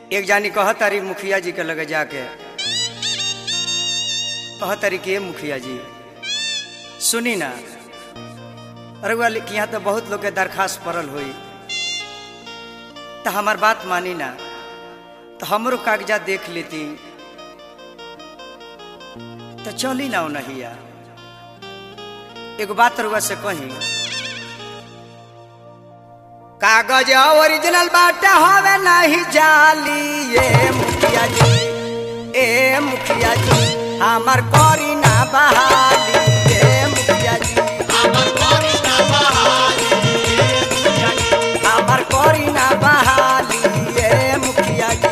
एक जानी कह तारी मुखिया जी के लगे जाके कह तारी के मुखिया जी सुनी ना अरे वाले कि यहाँ तो बहुत लोग के दरखास्त पड़ल हुई तो हमार बात मानी ना तो हमरो कागजात देख लेती तो चली ना नहिया एगो बात रुआ से कही कागज ओरिजिनल बाटे हवे नहीं जाली ये मुखिया जी ए मुखिया जी हमार करी ना बहाली ये मुखिया जी हमार करी ना बहाली ये मुखिया जी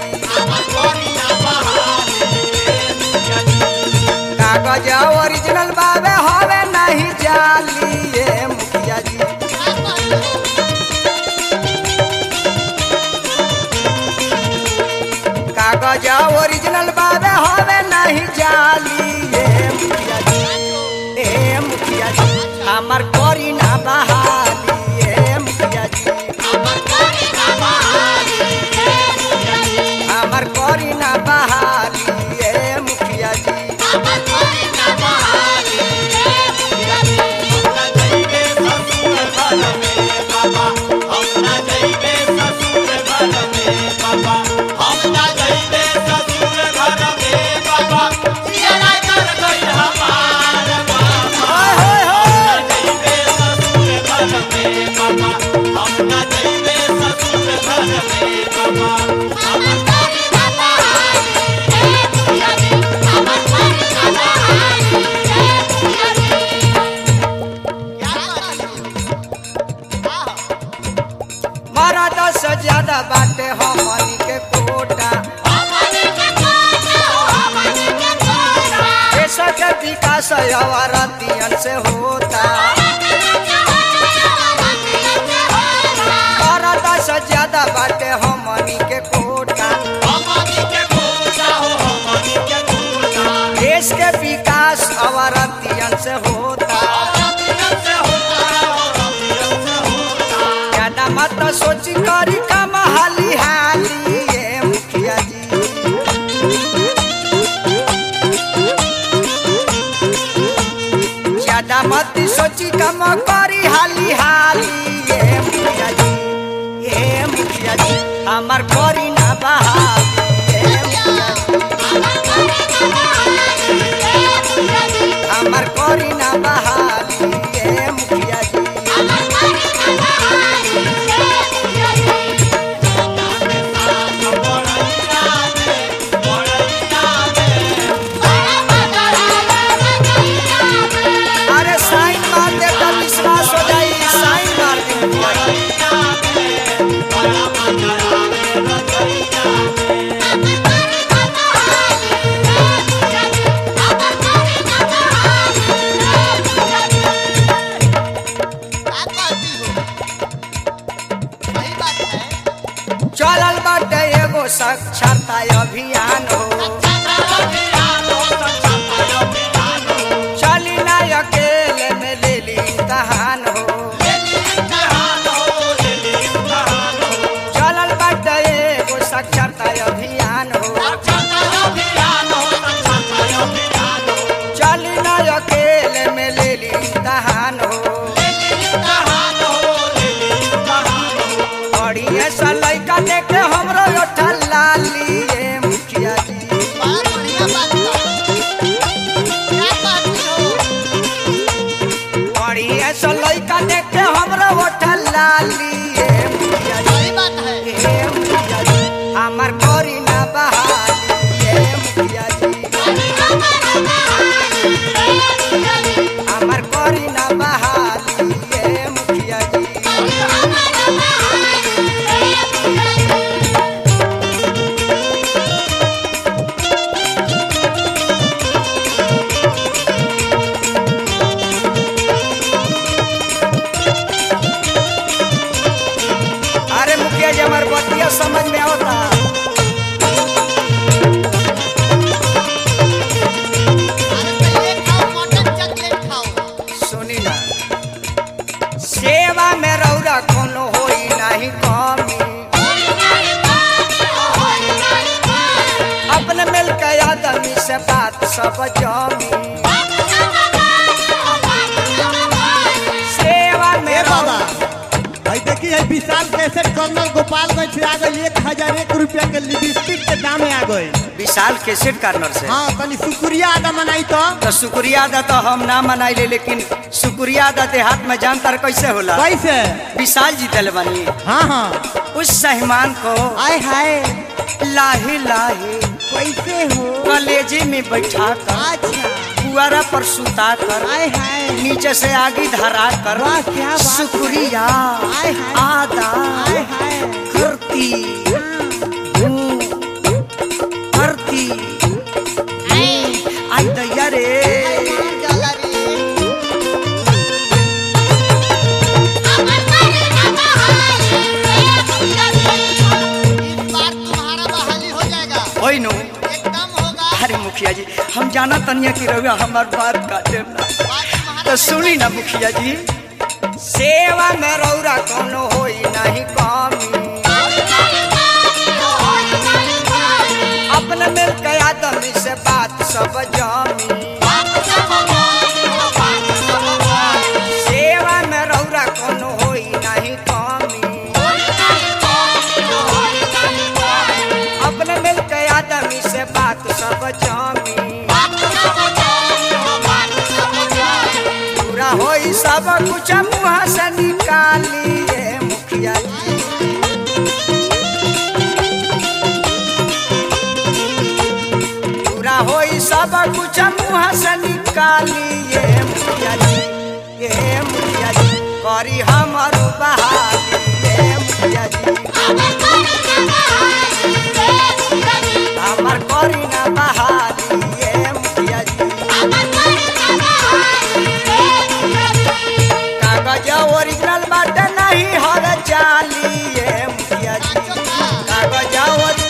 कागज ओरिजिनल बाबे हवे नहीं जाली ये मुखिया जी कागज ओरिजिनल बाबे हवे नहीं जाली ये मुखिया जी ए मुखिया जी हमार करी ना बहाली ये मुखिया जी हमार करी ना बहाली ये मुखिया जी हाय हाय हाय मारा दस से ज्यादा बाटे हमनी के कोटा देश के विकास अवरतियन से होता मारा दस से ज्यादा बाटे हमनी के कोटा देश के विकास अवरतियन से होता ज्यादा मत सोची करी कम हाली हाली ये मुखिया जी ज्यादा मत सोची कम करी हाली हाली ये मुखिया जी ये मुखिया जी हमार करी ना बहाली ये मुखिया जी हमार करी ना बहाली ये मुखिया जी अरे साइन मार दे तो विश्वास हो जाई साइन मार दे मुखिया जी। चलल बाटे एगो साक्षरता अभियान हो चली ना अकेले में ले ली इम्तहान हो चलल बाटे एगो साक्षरता अभियान हो चली ना अकेले में ले ली इम्तहान हो बड़ी ऐसा लड़का देखे हमरो ओठा लाली ये मुखिया जी बड़ी ऐसा लड़का देखे हमरो ओठा लाली ये मुखिया जी ये मुखिया जी हमार करी ना बहाली ये मुखिया जी हमार करी ना बहाली ये मुखिया जी आदमी से बात सब जमी सेवा ए में बाबा रहू भाई देखी है विशाल कैसेट कर्नल गोपालगंज से आ गई एक हजार एक रुपया के लिपस्टिक के दाम आ गई विशाल कैसेट कार्नर से हाँ तनी शुक्रिया अदा मनाई तो तो शुक्रिया अदा तो हम ना मनाइले लेकिन शुक्रिया अदा देहात में जानतर कैसे होला कैसे विशाल जीतल बनी हाँ हाँ उस सहमान को आय हाय लाहे लाहे कैसे हो कलेजे में बैठा कर अच्छा पुआरा पर सुता कर आय हाय नीचे से आगे धरा कर वाह, क्या बात है। शुक्रिया आय हाय। आदा आय हाय करती हूँ करती आई दैया रे होई नु अरे मुखिया जी हम जाना तनिया की रहुआ हमार बात काटे ना तो सुनी ना मुखिया जी सेवा में रौरा कोनो होई नहीं कमी अपने मिल के आदमी से बात सब जमी सेवा में रौरा कोनो होई नहीं कमी अपने मिल के आदमी से बात सब जमी पूरा होई सब कुछ मुँह से निकालिए मुखिया जी पूरा होई सब कुछ मुँह से निकालिए मुखिया जी ये मुखिया जी करी हमारो बहाली ये मुखिया जी हमार करी ना बहाली ये मुखिया जी कागज ओरिजिनल बाटे नहीं हर जाली ये मुखिया जी कागज ओरि-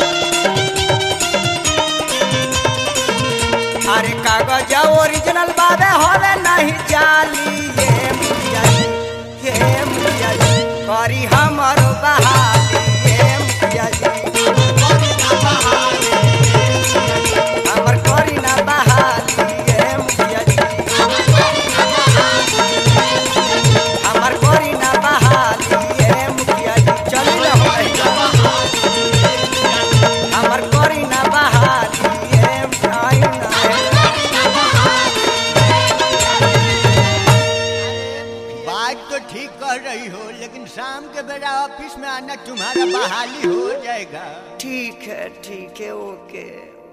अरे कागज ओरिजिनल बाबे होवे नहीं जाली ये मुखिया जी ये मुखिया जी करी हमारो बहाली ये मुखिया जी हमर करी ना बहाली ये मुखिया जी हमर करी ना बहाली ये मुखिया जी चल रहो हमर करी ना बहाली ये आई ना बात तो ठीक कर रही हो लेकिन शाम के बेला ऑफिस में आना तुम्हारा बहाली हो जाएगा ठीक है ठीक है ओके